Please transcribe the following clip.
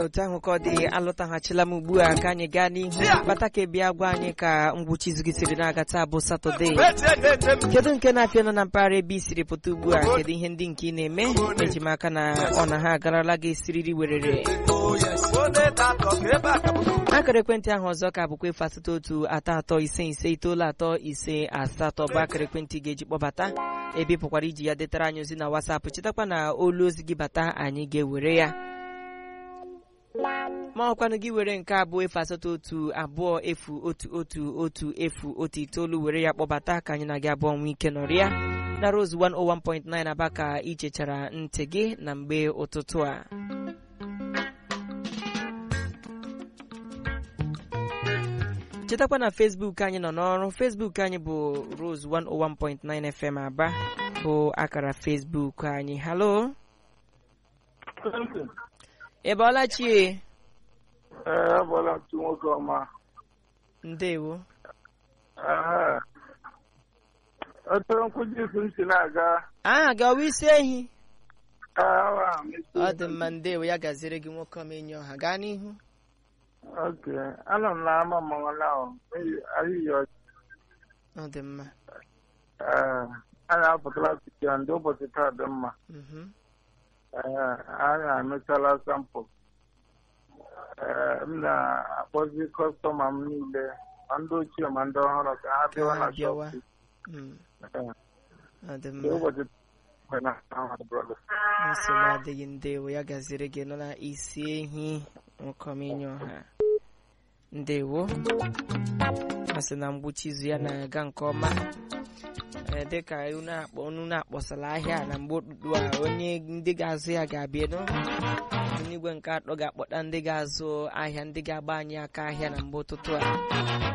otu ahụ ka ọ dị alọtaghachila m ugbu a ka anyị gaa n'ihu bata ka bịa gwa anyị ka ngwụcha izu gị siri na-aga taa bụ satọde kedu nke na-apịa nọ na mpaghara ebe i siri pụta ugbu a kedu ihe ndị nke ị na-eme eji m aka na ọ na ha agarala gị siriri werere akara ekwentị ahụ ọzọ ka bụkwa efu asatọ otu atọ atọ ise ise itoolu atọ ise asatọ bụ akara ekwentị ga-eji kpọbata ebe ị pụkwara iji ya detara anyị ozi na wasapụ chetakwa na olu ozi gị bata anyị ga-ewere ya ma ọkwanụ gị were nke abụọ efu asatọ otu abụọ efu otu otu otu efu otu itoolu were ya kpọbata ka anyị na gị abụọ nwee ike nọrịa na Rose 101.9 aba ka ichechara ntị gị na mgbe ụtụtụ a chetakwa na Facebook anyị nọ n'ọrụ Facebook anyị bụ Rose 101.9 FM aba bụ akara Facebook anyị halo ị bọọla chie Ee, abụọla ntụ nwoke ọma. ndewo Ee. Otu nkwụji isi m si na-aga. aha gị ọwa isi ehi Ee, awa m isi. ọ dị mma ndewo ya gaziere gị nwoke ọma enyi ọha gaa n'ihu Ok. Anọ m n'ama mmanwụ now. Ahịhịa ọchị. ọ dị mma Ee. Anyị apụtala site ndị ụbọchị taa dị mma. mhm. Ee, anyị amechala sampụl. Ee, m na-akpọzi kọstọma m niile ma ndị ochie ma ndị ọhụrụ ka ha ka bịawa ha na bịawa shọpụ. Mm, Ee, ọ dị ndị mma ụbọchị taa na ahụ brọda. nsogbu adịghị ndewo ya gaziere gị nọ na isi ehi nwoke ọma enyi ọha ndewo ọ sị na mgbuchi izu ya na-aga nke ọma ee dịka unu akpọ unu na-akpọsala ahịa a na mgbe okpukpu a onye ndị ga-azụ ya ga-abịa nụ onye igwe nke atọ ga-akpọta ndị ga-azụ ahịa ndị ga-agba anyị aka ahịa na mgbe ụtụtụ a